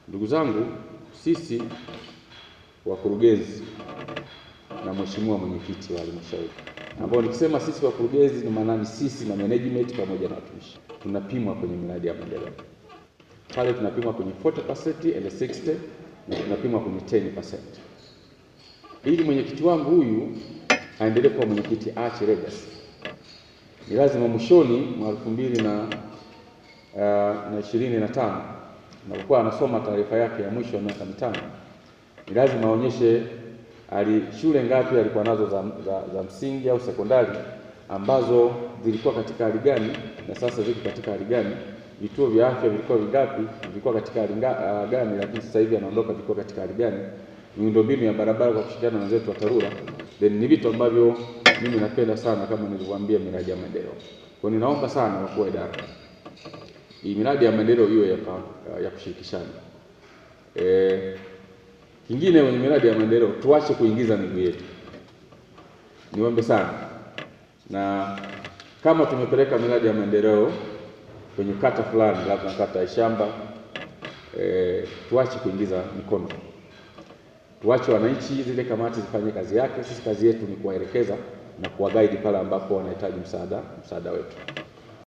Ndugu zangu, sisi wakurugenzi na mheshimiwa mwenyekiti wa halmashauri, ambao nikisema sisi wakurugenzi ni maana ni sisi na management pamoja na watumishi, tunapimwa kwenye miradi ya maendeleo pale, tunapimwa kwenye 40% and 60 na tunapimwa kwenye 10%. Ili mwenyekiti wangu huyu aendelee kuwa mwenyekiti aache legacy, ni lazima mwishoni mwa elfu mbili na uh, na ishirini na tano napokuwa anasoma taarifa yake ya mwisho ya miaka mitano, ni lazima aonyeshe ali shule ngapi alikuwa nazo za, za, za msingi au sekondari ambazo zilikuwa katika hali gani na sasa ziko katika hali gani. Vituo vya afya vilikuwa vingapi, vilikuwa katika hali uh, gani, lakini sasa hivi anaondoka vilikuwa katika hali gani. Miundombinu ya barabara kwa kushirikiana na wenzetu wa TARURA, then ni vitu ambavyo mimi napenda sana, kama nilivyowaambia, miradi ya maendeleo. Kwa ninaomba sana wakuu wa idara hii miradi ya maendeleo iwe ya, ya kushirikishana. E, kingine kwenye miradi ya maendeleo tuache kuingiza miguu yetu, niombe sana, na kama tumepeleka miradi ya maendeleo kwenye kata fulani, labda kata ya Shamba, e, tuache kuingiza mikono, tuache wananchi, zile kamati zifanye kazi yake. Sisi kazi yetu ni kuwaelekeza na kuwagaidi pale ambapo wanahitaji msaada msaada wetu.